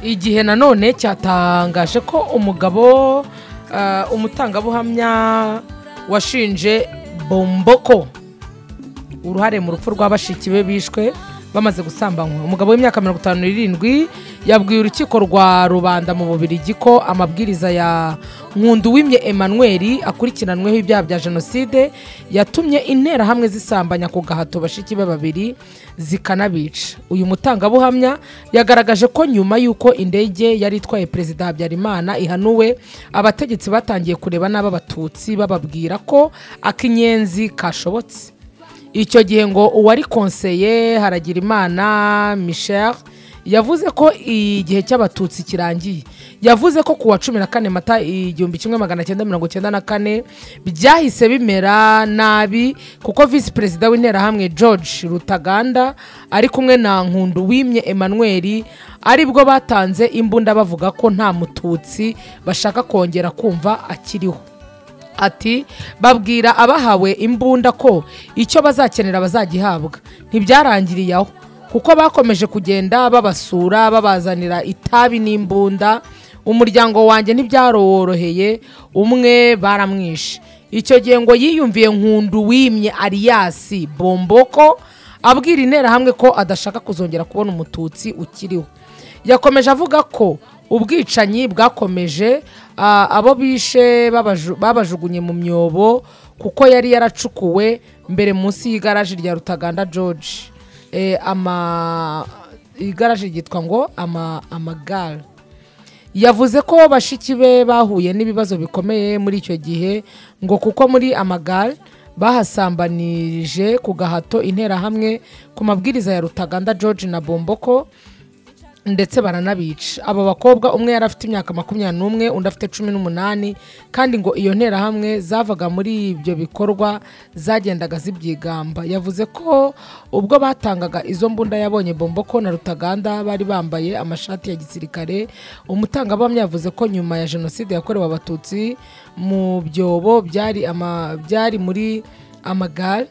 igihe nanone cyatangaje ko umugabo ah, umutangabuhamya washinje bomboko uruhare mu rupfu rwa bashiki be bishwe bamaze gusambanywa umugabo w'imyaka mirongo itanu n'irindwi yabwiye urukiko rwa rubanda mu bubirigi ko amabwiriza ya nkunduwimye emmanuel akurikiranweho ibyaha bya jenoside yatumye interahamwe zisambanya ku gahato bashiki be babiri zikanabica uyu mutangabuhamya yagaragaje ko nyuma y'uko indege yari itwaye perezida habyarimana ihanuwe abategetsi batangiye kureba nabi abatutsi bababwira ko akinyenzi kashobotse icyo gihe ngo uwari konseye haragirimana michel yavuze ko igihe cy'abatutsi kirangiye yavuze ko ku wa cumi na kane mata igihumbi kimwe magana cyenda mirongo cyenda na kane byahise bimera nabi kuko visi perezida w'interahamwe george rutaganda ari kumwe na nkundu wimye emmanuel aribwo batanze imbunda bavuga ko nta mututsi bashaka kongera kumva akiriho ati babwira abahawe imbunda ko icyo bazakenera bazagihabwa ntibyarangiriye aho kuko bakomeje kugenda babasura babazanira itabi n'imbunda umuryango wanjye ntibyaroroheye umwe baramwishe icyo gihe ngo yiyumviye nkundu wimye ariyasi bomboko abwira interahamwe ko adashaka kuzongera kubona umututsi ukiriho yakomeje avuga ko ubwicanyi bwakomeje ah, abo bishe babaju- babajugunye mu myobo kuko yari yaracukuwe mbere munsi y'igaraje rya rutaganda george Eh, ama igaraje ryitwa ngo ama amagare yavuze ko bashiki be bahuye n'ibibazo bikomeye muri icyo gihe ngo kuko muri amagare bahasambanirije ku gahato interahamwe ku mabwiriza ya rutaganda george na bomboko ndetse baranabica aba bakobwa umwe yari afite imyaka makumyabiri n'umwe undi afite cumi n'umunani kandi ngo iyo nterahamwe zavaga muri ibyo bikorwa zagendaga zibyigamba yavuze ko ubwo batangaga izo mbunda yabonye bomboko na rutaganda bari bambaye amashati ya gisirikare umutangabuhamya yavuze ko nyuma ya jenoside yakorewe abatutsi mu byobo byari ama- byari muri amagare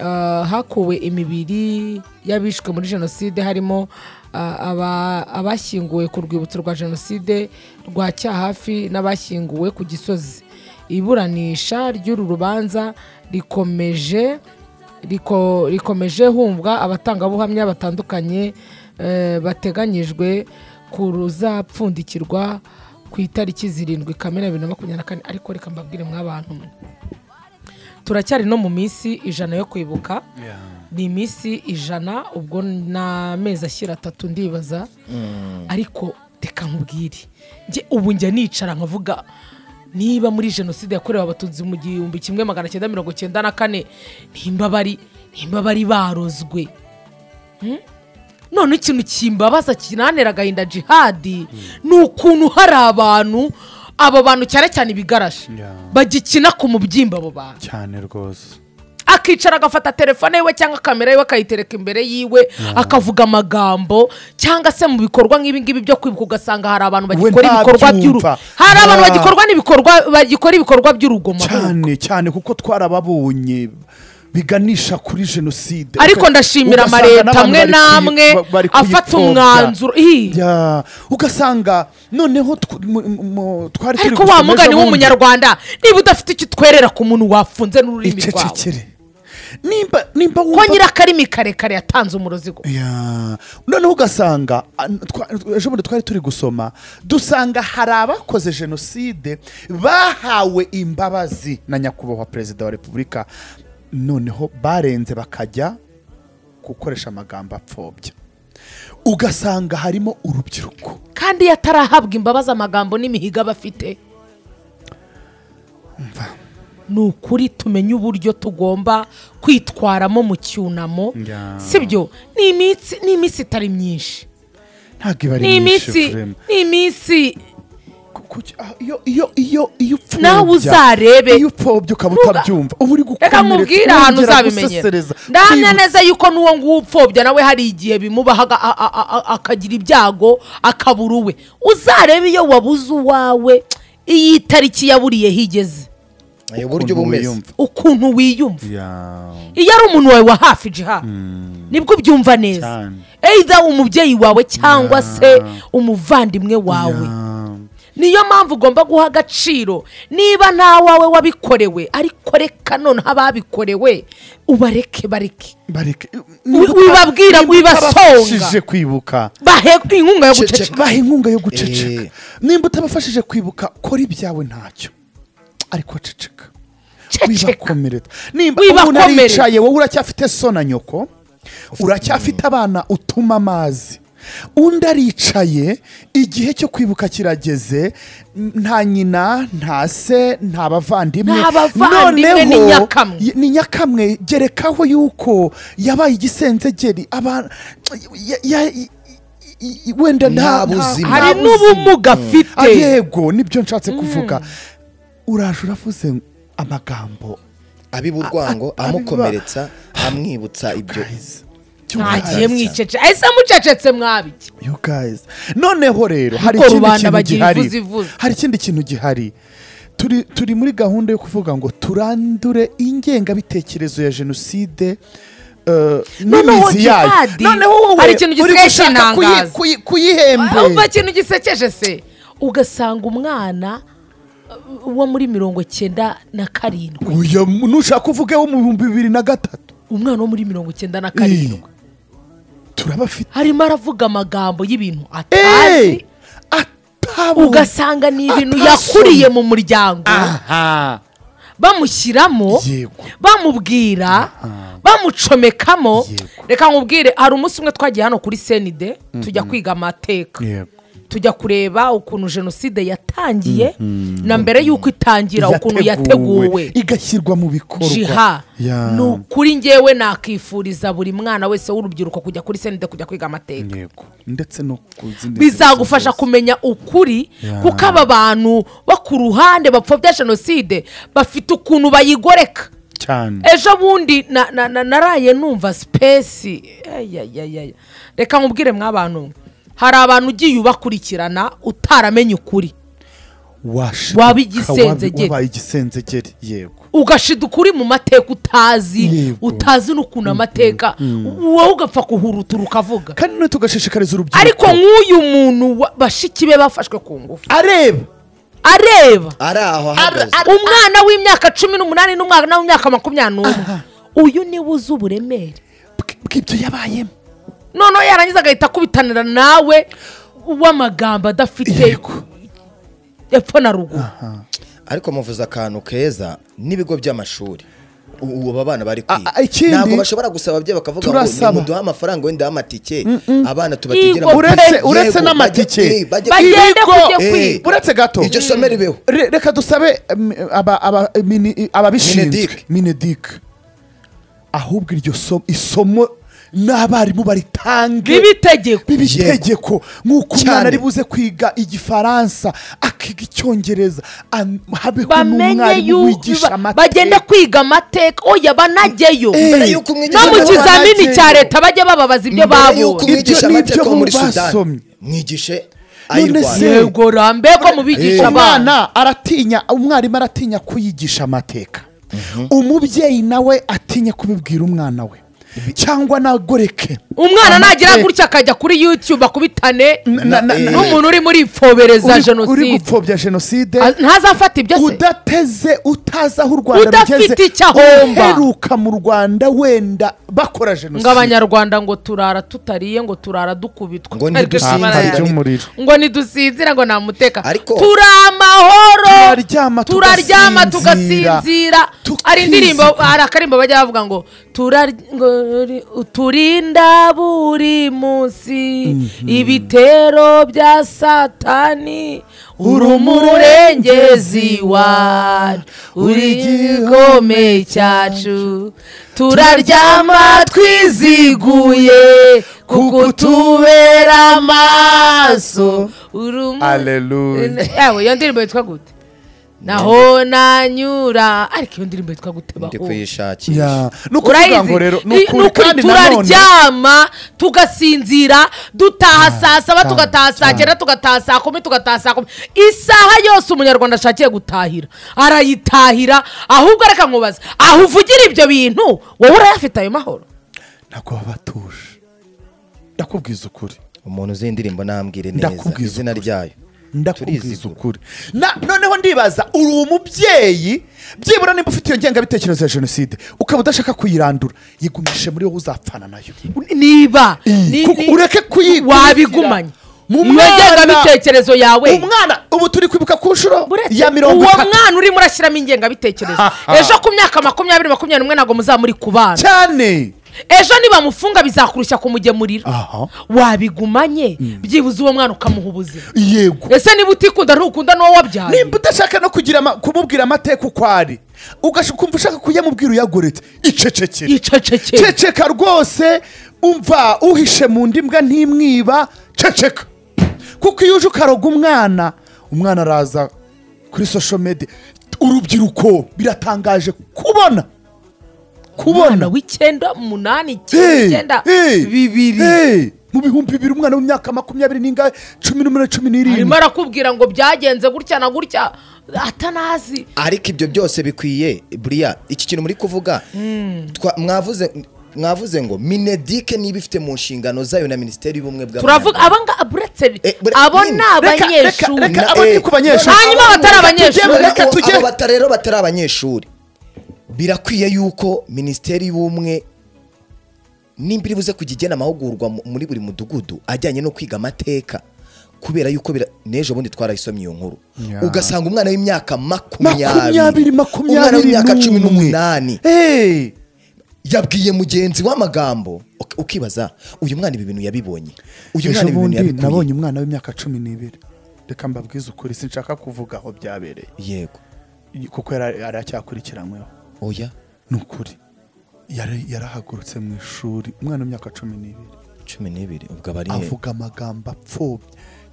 Uh, hakuwe imibiri y'abishwe muri jenoside harimo uh, aba- abashyinguwe ku rwibutso rwa jenoside rwa cyahafi n'abashyinguwe ku gisozi iburanisha ry'uru rubanza rikomeje riko- rikomeje humvwa abatangabuhamya batandukanye eh, bateganyijwe ku ruzapfundikirwa ku itariki zirindwi kamena bibiri na makumyabiri na kane ariko reka mbabwire mw'abantu mwe turacyari no mu minsi ijana yo kwibuka ni iminsi ijana ubwo ni amezi ashyira atatu ndibaza ariko reka nkubwire njye ubu njya nicara nkavuga niba muri jenoside yakorewe abatutsi mu gihumbi kimwe magana cyenda mirongo cyenda na kane nimba bari nimba bari barozwe none ikintu kimbabaza kinanera agahinda jihadi ni ukuntu hari abantu abo bantu cyane cyane ibigaraje Yeah. bagikina ku mubyimba abo bantu cyane rwose akicara agafata telefone yiwe cyangwa kamera yiwe akayitereka imbere yiwe akavuga amagambo cyangwa se mu bikorwa nk'ibi ngibi byo kwibuka ugasanga hari abantu bagikora ibikorwa by'uru ntabyumva. hari abantu Ah. bagikorwa n'ibikorwa bagikora ibikorwa by'urugomo cyane cyane kuko twarababonye biganisha kuri jenoside ariko ndashimira Ugasanga amaleta n'abantu amwe bari kuyi- n'amwe ba- bari afata kuyipfobya. umwanzuro Ih. Ya, ugasanga noneho tw- mu- mu- twari turi ariko wa gusoma mugani ejo bundi. w'umunyarwanda niba udafite icyo utwerera ku muntu wafunze n'ururimi rwawe icecekere nimba nimba ko wumva nyirakarimi karekare yatanze umurozigo Ya. noneho ugasanga a- twa- ejo bundi twari turi gusoma dusanga hari abakoze jenoside bahawe imbabazi na nyakubahwa perezida wa repubulika noneho barenze bakajya gukoresha amagambo apfobya ugasanga harimo urubyiruko kandi iyo atarahabwa imbabazi amagambo n'imihigo aba afite ni ukuri tumenye uburyo tugomba kwitwaramo mu cyunamo Ya. sibyo ni iminsi ni iminsi itari myinshi ntabwo iba ari ni myinshi iminsi Ephraim. ni iminsi Ku- kuki- ah, iyo iyo iyo iyo upfobya Nawe uzarebe. iyo upfobya ukaba Ntuga- utabyumva uba uri gukomeretsa reka nkubwire ahantu wongera uzabimenyera gusesereza, ndahamya kwibutsa. neza yuko n'uwo nguwo upfobya nawe hari igihe bimubaha aga- a- a- a- akagira ibyago akabura uwe uzarebe iyo wabuze uwawe iyi tariki yaburiye higeze Eh, uburyo uba umeze ukuntu wiyumva ya iyo ari umuntu wawe wa hafi jiha nibwo ubyumva neza Cyane. either umubyyeyi wawe cyangwa se umuvandimwe wawe niyo mpamvu ugomba guha agaciro niba nta wawe wabikorewe ariko reka noneho ababikorewe ubareke bareke bareke wibabwira, Nimba wibasonga. utabafashije kwibuka bahe inkunga yo guceceka baha inkunga yo guceceka Eh. nimba utabafashije kwibuka kora ibyawe ntacyo ariko ceceka ceceka wibakomeretsa nimba umuntu Wibakomerere. aricaye wowe uracyafite so na nyoko uracyafite abana utuma amazi undi aricaye igihe cyo kwibuka kirageze n- nta nyina nta se nta bavandimwe Nta bavandimwe, ni Noneho, nyakamwe. y- ni nyakamwe gerekaho yuko yabaye igisenzegeri aba- ya- ya- i- i- i- wenda Nta nta nta buzima. hari buzima. n'ubumuga Ah, afite yego nibyo nshatse kuvuga uraje uravuze amagambo abiba urwango a- abiba- amukomeretsa amwibutsa ibyo guys ntagiye mwiceceka ese mucecetse mwabiki you guys noneho rero hari Kuko ikindi rubanda kintu bagira gihari ivuze ivuze. hari ikindi kintu gihari turi turi muri gahunda yo kuvuga ngo turandure ingengabitekerezo ya jenoside eh, Noneho n'imizi yayo jihadi, noneho wowe hari ikintu uri gisigaye gushaka kuyi- kinangaza. kuyi- kuyihembe umva ikintu gisekeje se ugasanga umwana uh, wo muri mirongo cyenda na karindwi Oya, mu- nushaka uvuge wo mu bihumbi bibiri na gatatu umwana wo muri mirongo cyenda na karindwi turabafite harimo aravuga amagambo y'ibintu atazi Eh, atabonye. ugasanga ni ibintu atasomye. yakuriye mu muryango aha bamushyiramo Yego. bamubwira bamucomekamo Yego. reka nkubwire hari umunsi umwe twagiye hano kuri senide tujya kwiga amateka Yego. tujya kureba ukuntu jenoside yatangiye na mbere y'uko itangira ukuntu yateguwe igashyirwa mu bikorwa jiha Ya. ni ukuri ngewe nakifuriza buri mwana wese w'urubyiruko kujya kuri senide kujya kwiga amateka Yego. ndetse no ku zindi bizagufasha nzego kumenya ukuri Ya. kuko aba bantu bo ku ruhande bapfobya zenoside bafite ukuntu bayigoreka zose. cyane ejo bundi na- na- na- naraye numva sipesi Eyayayaya. reka nkubwire mw'abantu hari abantu ugiye ubakurikirana utaramenye ukuri Washiduka, waba igisenzegeri. wabi- wabaye igisenzegeri yego ugashida ukuri mu mateka utazi Yego. utazi n'ukuntu amateka wowe ugapfa kuhurutura ukavuga kandi none tugashishikariza urubyiruko ariko nk'uyu muntu wa- bashiki be bafashwe ku ngufu areba areba ari aho ahagaze umwana w'imyaka cumi n'umunani n'umwana w'imyaka makumyabiri n'umwe uyu niwe uzi uburemere bw- bw'ibyo yabayemo noneho yarangiza agahita akubitanira nawe w'amagambo adafite yego epfo na ruguru ariko muvuze akantu keza n'ibigo by'amashuri u- ubu aba bana bari A- a- ikindi- ntabwo bashobora gusaba ababyeyi bakavuga ngo Turasaba. nimuduhe amafaranga wenda amatike abana tubategera Yigo- mu- uretse Yego, uretse bajye- n'amatike eh, bajye Bajye- kwiga. Bagende Ibigo- kujya Eh, kwiga. uretse gato iryo somo ribeho Re- reka dusabe em, aba- aba- mini- ababishinzwe Mineduc. minedic ahubwo iryo somo isomo n'abarimu baritange bibitegeko bibitegeko nk'uko umwana Cyane. ari buze kwiga igifaransa akiga icyongereza an- habeho bamenye n'umwarimu yuko wigisha amateka bagenda kwiga amateka oya banageyo Mbere Eh, y'uko no umwigisha mu amateka- kizamini cya leta bajya bababaza ibyo mbere y'uko babonye umwigisha Ibyo ni amateka ibyo wo muri bo sudani basomye. mwigishe None se- ayirwanya yego rambe ko mubigisha abana umwana aratinya umwarimu aratinya kuyigisha amateka umubyeyi nawe atinya kubibwira umwana we cyangwa nagoreke umwana nagira Amateka. gutya akajya kuri youtube akubitane Na- na- Eh. n'umuntu uri muri fobereza uri- uri jenoside gupfobya jenoside Ah, ntazafata ibyo se udateze utazi aho u rwanda Udafite rugeze icyo ahomba. uheruka mu rwanda wenda bakora ngo jenoside abanyarwanda ngo turara tutariye ngo turara dukubitwa Ngo Ariko ntidusinzire. turara Nta yari. ry'umuriro. ngo ntidusinzira ngo nta muteka Ariko- turi amahoro Turaryama turaryama tugasinzira. tugasinzira Tukizigama. hari indirimbo hari akarimbo bajya bavuga ngo turarya- ngo ri- uturinda buri munsi ibitero bya satani uri umurengezi wacu uri igikome cyacu turaryama twiziguye kuko tubera amaso uri umu- Hallelujah. Yawe, iyo ndirimbo yitwa gute naho nanyura ariko iyo ndirimbo yitwa ndi gutebaho kuyishakisha ni ukuvuga ngo urayizi rero ni I- ukuri kandi nanone turaryama tugasinzira dutaha saa saba cyane, tugataha saa cyane. cyenda tugataha saa kumi tugataha saa kumi isaha yose umunyarwanda ashakiye gutahira arayitahira ahubwo reka nkubaza aho uvugira ibyo bintu wowe urayafite ayo mahoro ntabwo baba batuje ndakubwiza ukuri umuntu uzi iyi ndirimbo ntambwire neza Ndakubwiza izina ukuri. ryayo ndakubwiza Turizigura. ukuri Na- noneho ndibaza uri umubyeyi byibura nimba ufite iyo ngengabitekerezo ya jenoside ukaba udashaka kuyirandura yigumishe muri wowe uzapfana nayo niba ni- Kuko ni- ureke kuyigumira wabigumanye mu Iyo mwana. ngengabitekerezo yawe umwana ubu turi kwibuka ku nshuro Buretse ya mirongo uwo itatu mwana urimo urashyiramo ingengabitekerezo ejo ku myaka makumyabiri makumyabiri n'umwe ntabwo muzaba muri kubana cyane ejo nibamufunga bizakurushya kumugemurira Aha. wabigumanye byibuze uwo mwana ukamuha ubuzima yego ese niba utikunda ntukunda n'uwo wabyaye nimba udashaka no kugira ama- kumubwira amateka uko ari ugash- ukumva ushaka kuyamubwira uyagoretse icecekere icecekere ceceka rwose umva uhishe mu ndi mbwa ntimwiba ceceka kuko iyo uje ukaroga umwana umwana araza kuri social media urubyiruko biratangaje kubona umwana kubona w'icyenda umunani Hey, icyenda hey, bibiri hey, mu bihumbi bibiri umwana w'imyaka makumyabiri n'ingahe cumi n'umunani cumi arimo n'irindwi arakubwira ngo byagenze gutya na gutya atanazi ariko ibyo byose bikwiye buriya iki kintu muri kuvuga twa- mwavuze mwavuze ngo minedike niba ifite mu nshingano zayo na minisiteri y'ubumwe turavuga bw'abanyamerika abanga buretse Eh, bure- abo ni nyine, reka- reka- abanyeshuri reka- abo ni ku banyeshuri. Hanyuma batari abanyeshuri. Reka tujye- abo bata- rero batari abanyeshuri birakwiye yuko minisiteri y'ubumwe nimba iri buze kujya igena amahugurwa mu- muri buri mudugudu ajyanye no kwiga amateka kubera yuko bira- n'ejo bundi twarayisomye iyo nkuru Ya. ugasanga umwana w'imyaka makumyabiri makumyabiri umwana makumyabiri w'imyaka cumi n'umwe n'umunani Hey. yabwiye mugenzi w'amagambo uk- ukibaza uyu mwana ibi bintu yabibonye uyu mwana ejo ibi bintu bundi yabikuye nabonye umwana w'imyaka cumi n'ibiri reka mbabwize ukuri sinshaka kuvuga aho byabereye yego kuko yari yari acyakurikiranyweho oya ni ukuri Yari- yarahagurutse mu ishuri umwana w'imyaka cumi n'ibiri cumi n'ibiri ubwo aba ari he? avuga amagambo apfobye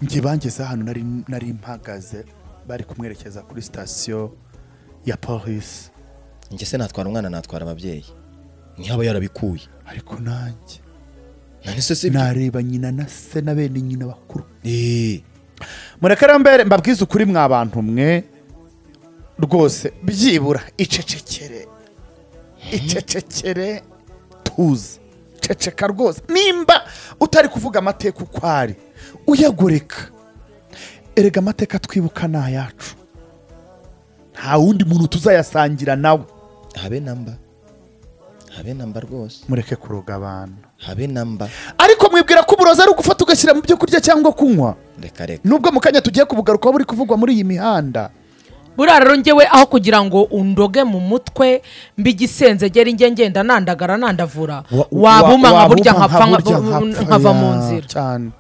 njye bangezeho ahantu nari nari mpagaze bari kumwerekeza kuri sitasiyo ya polisi njye se natwara umwana natwara ababyeyi ntihaba yarabikuye ariko nanjye none se si nareba nyina na se na bene nyina bakuru Eh, mureke rero mbere mbabwize ukuri mwa bantu mwe rwose byibura icecekere icecekere tuze ceceka rwose nimba utari kuvuga amateka uko ari uyagoreka erega amateka twibuka ni ayacu nta wundi muntu tuzayasangira nawe habe namba habe namba rwose mureke kuroga abantu habe namba ariko mwibwira ko uburozi ari ugufata ugashyira mu byo kurya cyangwa kunywa reka reka nubwo mu kanya tugiye kubugarukaho buri kuvugwa muri iyi mihanda buriya rero ngewe aho kugira ngo undoge mu mutwe mbigisenzegera njye ngenda nandagara nandavura Wa- wa- wabuma nka wabuma burya nka nkapfa burya nka- nkava mu Ya, nzira cyane